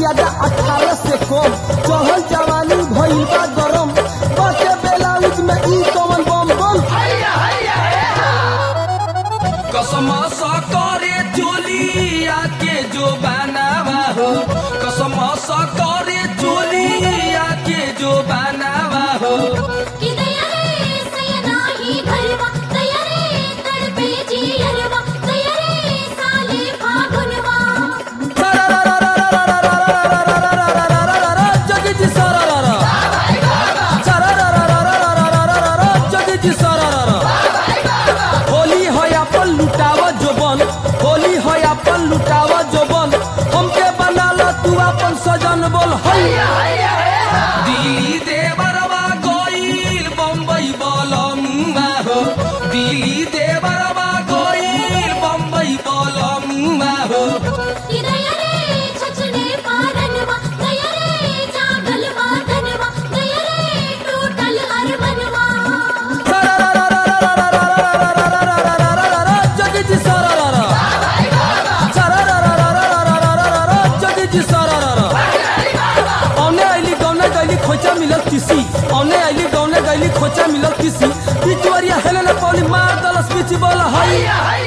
ज्यादा अठारह से कम चढ़ल जवानी भइल बा गरम बटे बेलाउज में ई कौन बम बम कसम सा करे चोलिया के जो बनावा हो कसम सा करे चोलिया के जो बनावा हो कि दया रे सैयदा ही घरवा दया रे तड़पे जियरवा दया रे साले फागुनवा जगी जी सरारा सरारा जगी जी सरारा होली है अपन लुटावा जोबन होली है अपन लुटावा जोबन हमके बना ला तू अपन सजन बोल हैया दिल्ली देवरवा गइल बम्बई बलमुआ हो दिल्ली देवरवा गइल बम्बई बलमुआ हो कि दया रे छछने पारनवा दया रे जागल वादनवा दया रे टूटल अरमनवा जगी जी सरारा सरारा जगी जी सरारा औने आइली गौने गैली खोचा मिलल किसी औने आइली गौने गैली खोचा मिलल किसी पिचवरिया हेले न पौली मार दलस पिच बोल हैया